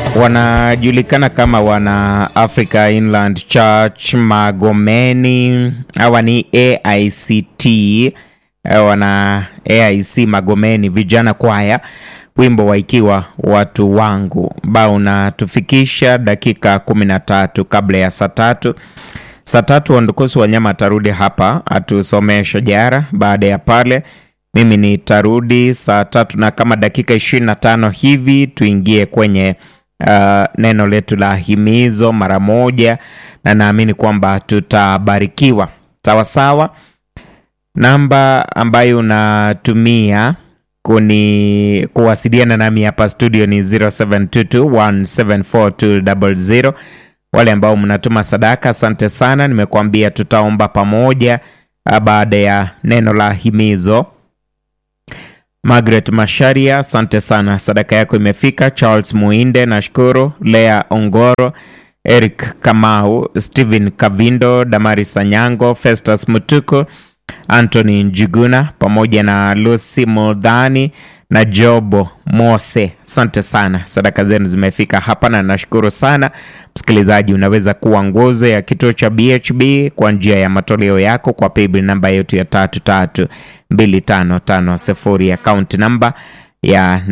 wanajulikana kama wana Africa Inland Church Magomeni. Hawa ni AICT, eh, wana AIC Magomeni vijana kwaya, wimbo waikiwa watu wangu, ambao unatufikisha dakika kumi na tatu kabla ya saa tatu. Saa tatu Wandukusi Wanyama atarudi hapa atusomee shajara. Baada ya pale mimi nitarudi saa tatu na kama dakika ishirini na tano hivi tuingie kwenye uh, neno letu la himizo mara moja, na naamini kwamba tutabarikiwa sawa sawa. Namba ambayo unatumia kuni kuwasiliana nami hapa studio ni 0722174200. Wale ambao mnatuma sadaka, asante sana. Nimekuambia tutaomba pamoja baada ya neno la himizo. Margaret Masharia, asante sana, sadaka yako imefika. Charles Muinde, nashukuru. Lea Ongoro, Eric Kamau, Stephen Kavindo, Damari Sanyango, Festus Mutuku, Anthony Njuguna pamoja na Lucy Mudhani na Jobo Mose, asante sana, sadaka zenu zimefika hapa na nashukuru sana. Msikilizaji, unaweza kuwa nguzo ya kituo cha BHB kwa njia ya matoleo yako kwa paybill namba yetu ya tatu tatu mbili tano tano sifuri, akaunti namba ya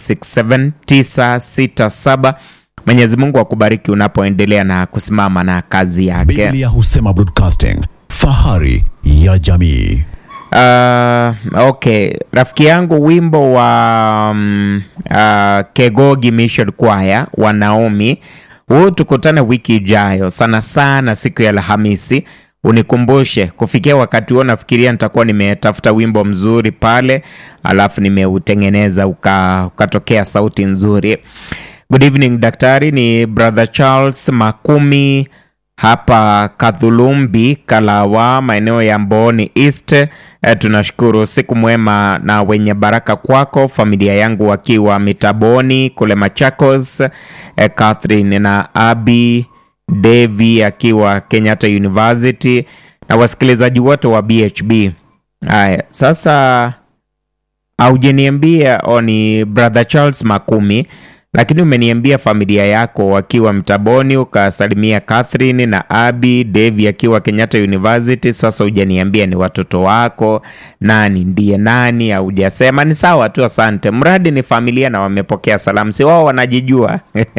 967967. Mwenyezi Mungu akubariki unapoendelea na kusimama na kazi yake. Biblia husema broadcasting, fahari ya jamii. Uh, okay, rafiki yangu, wimbo wa um, uh, Kegogi Mission Choir wa Naomi huu, tukutane wiki ijayo sana sana siku ya Alhamisi. Unikumbushe kufikia wakati huo, nafikiria nitakuwa nimetafuta wimbo mzuri pale, alafu nimeutengeneza uka, ukatokea sauti nzuri. Good evening daktari, ni brother Charles Makumi hapa Kadhulumbi, Kalawa, maeneo ya Mboni East. E, tunashukuru siku mwema na wenye baraka kwako, familia yangu wakiwa Mitaboni kule Machakos, e, Catherine na Abi Devi akiwa Kenyatta University na wasikilizaji wote wa BHB. Haya, sasa haujaniambia ni brother Charles Makumi lakini umeniambia familia yako wakiwa Mtaboni, ukasalimia Catherine na Abi Devi akiwa Kenyatta University. Sasa hujaniambia ni watoto wako nani ndiye nani, haujasema. Ni sawa tu, asante, mradi ni familia na wamepokea salamu, si wao wanajijua.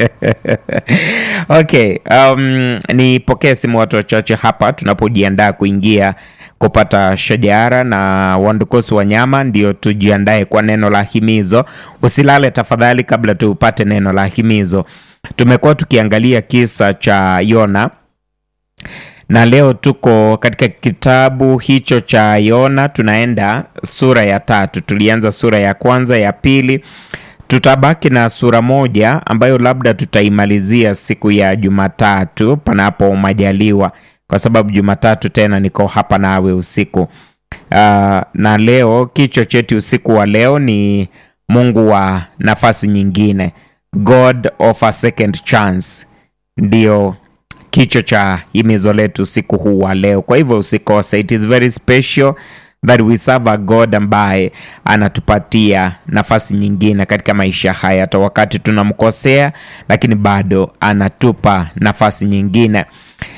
Okay, um, nipokee simu watu wachache hapa tunapojiandaa kuingia kupata shajara na Wandukusi Wanyama, ndio tujiandae kwa neno la himizo. Usilale tafadhali kabla tupate neno la himizo. Tumekuwa tukiangalia kisa cha Yona na leo tuko katika kitabu hicho cha Yona, tunaenda sura ya tatu. Tulianza sura ya kwanza, ya pili, tutabaki na sura moja ambayo labda tutaimalizia siku ya Jumatatu panapo majaliwa kwa sababu Jumatatu tena niko hapa nawe usiku. Uh, na leo kichwa chetu usiku wa leo ni Mungu wa nafasi nyingine, God of a second chance, ndio kichwa cha himizo letu usiku huu wa leo. Kwa hivyo usikose, it is very special that we serve a God ambaye anatupatia nafasi nyingine katika maisha haya, hata wakati tunamkosea, lakini bado anatupa nafasi nyingine.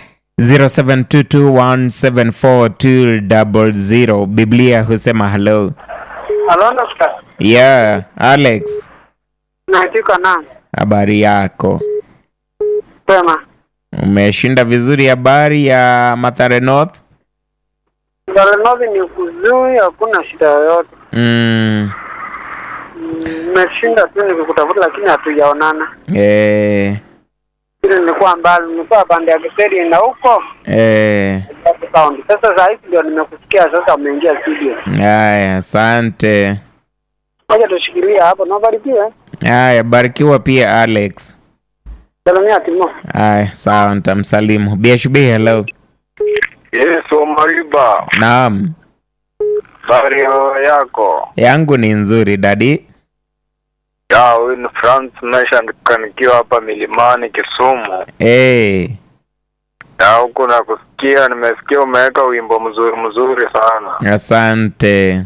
0722174200 Biblia husema hello. Halo Doctor. Yeah, Alex, Naandika na habari yako? sema Umeshinda vizuri habari ya Mathare North? Darenovi ni kuzuri, hakuna shida yoyote. Mm, Nimeshinda tu nikikutafuta, lakini hatujaonana. eh, Ile nilikuwa mbali, nilikuwa pande ya Kiseri na huko eh, sound. Sasa saa hizi ndio nimekusikia, sasa umeingia studio. haya, asante. Ngoja tushikilia hapo, nabarikiwe. Haya, barikiwa pia Alex. Salamia Timo. Haya, sawa, nitamsalimu. BHB, hello. Yes, Omariba, Naam, habari yako? yangu ni nzuri dadi. Ya, huyu ni France Mesha nikiwa hapa milimani Kisumu. Eh, Ya, huku nakusikia, nimesikia umeweka wimbo mzuri mzuri sana. asante.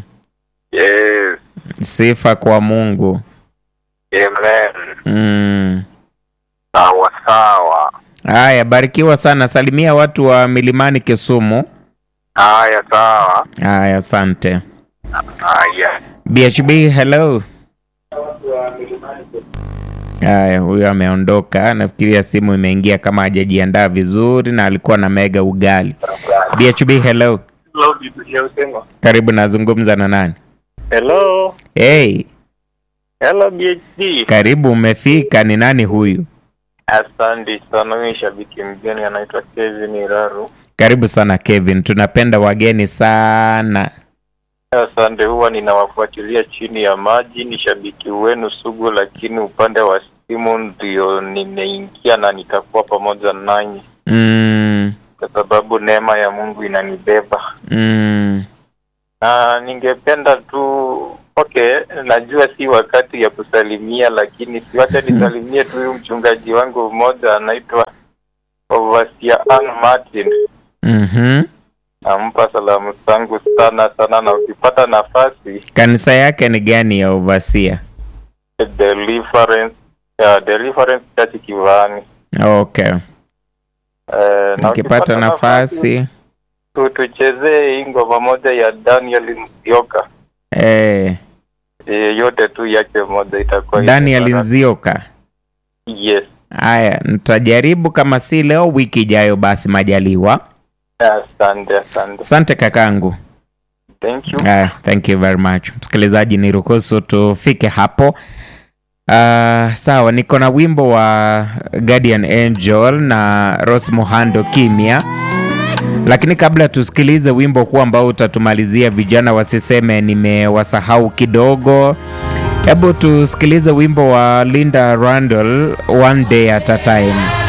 Yes, Sifa kwa Mungu. amen. Mm. sawa. Haya, barikiwa sana, salimia watu wa milimani Kisumu. Haya, sawa. Haya, asante. Haya. BHB, hello. Haya, huyo ameondoka. Nafikiria simu imeingia kama hajajiandaa vizuri na alikuwa na mega ugali. BHB, hello. Hello, Biblia usema. Karibu, nazungumza na nani? Hello. Hey, Hello, BHD. karibu, umefika. Ni nani huyu? Asante sana. Mimi shabiki mgeni anaitwa Kevin Raru. Karibu sana Kevin, tunapenda wageni sana. Asante, huwa ninawafuatilia chini ya maji. Ni shabiki wenu sugu, lakini upande wa simu ndio nimeingia na nitakuwa pamoja nanyi Mm, kwa sababu neema ya Mungu inanibeba. mm, na ningependa tu okay, najua si wakati ya kusalimia, lakini siwache nisalimie tu huyu mchungaji wangu mmoja anaitwa Overseer Ann Martin. mhm. Nampa salamu zangu sana sana, na ukipata nafasi Kanisa yake ni gani ya Overseer? Deliverance ya Deliverance Church Kivani. Okay, Eh, na ukipata nafasi tu tuchezee hii ngoma moja ya Daniel Nzioka. eh, Eh, yote tu yake moja itakuwa Daniel imebara- Nzioka. Yes. Haya, nitajaribu kama si leo, wiki ijayo basi majaliwa. Asante, asante. Asante kakangu. Thank you. Uh, thank you very much msikilizaji, niruhusu tufike hapo. Uh, sawa, niko na wimbo wa Guardian Angel na Rose Muhando Kimya, lakini kabla tusikilize wimbo huu ambao utatumalizia, vijana wasiseme nimewasahau kidogo, hebu tusikilize wimbo wa Linda Randall, One Day at a Time.